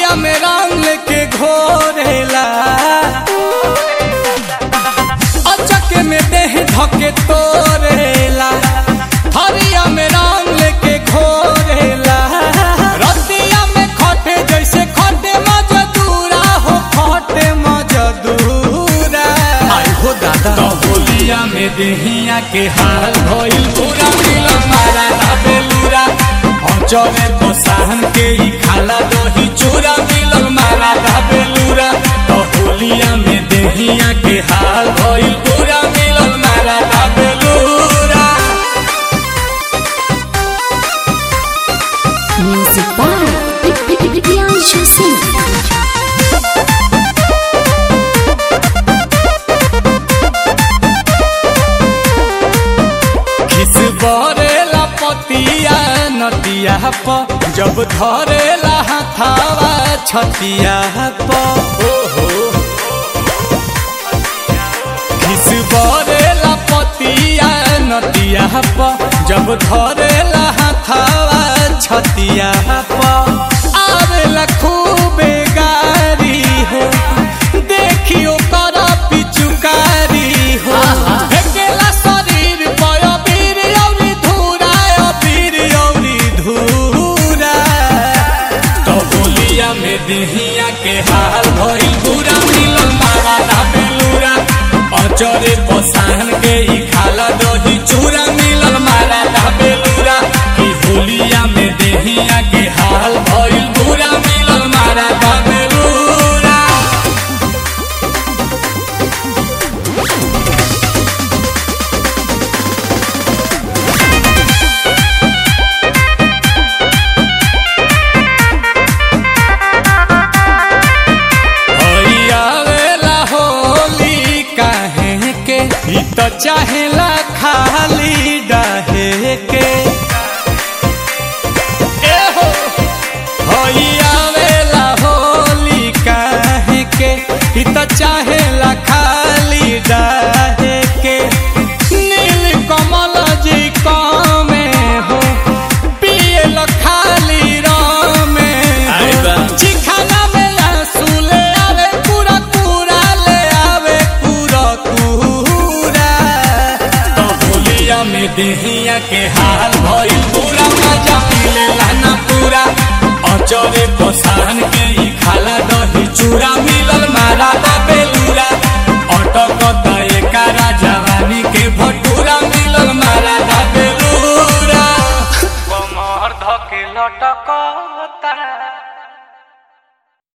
थरिया में रंग के घोरेला अचक में देह धके तोरेला थरिया में रंग के घोरेला रतिया में खटे जैसे खटे मजदूरा हो खटे मजदूरा आई हो दादा तो होलिया में देहिया के हाल भइल पूरा मिलन मारा ना बेलूरा चले तो सहन के ही खाला दही चूरा मिलल मारा ना बेलूरा तो होलिया में देहिया के हाल भइल पूरा मिलल मारा ना बेलूरा Music by Priyanshu Singh. खिस बरेला पतिया नतिया प जब धरेला हथावा छतिया प ओहो खिस बरेला पतिया नतिया प जब धरेला हथावा छतिया प आवेला खूबे गारी हो देखियो कर पिचुकारी हो फेकेला शरीर पर अबीर औरी धूरा अबीर औरी धूरा तो बोलिया में देहिया के हाल भइल पूरा मिलन मारा ना बेलूरा अचरे पसान के ही खाला दही चूरा मिलन मारा ना बेलूरा की होलिया में देहिया के हाल भइल पूरा मिलन मारा ना बेलूरा आवेला होली काहे के ई तो चाहेला खाली डाहे के ए हो होई आवेला होली काहे के ई तो चाहेला खाली डाहे के नील कमल जी कामे हो पिए खाली रामे आई बा। चिखाना में आंसू ले आवे पूरा पूरा ले आवे पूरा पूरा तो होलिया में देहिया के हाल भइल पूरा मजा मिलेला ना पूरा अचरे पसान के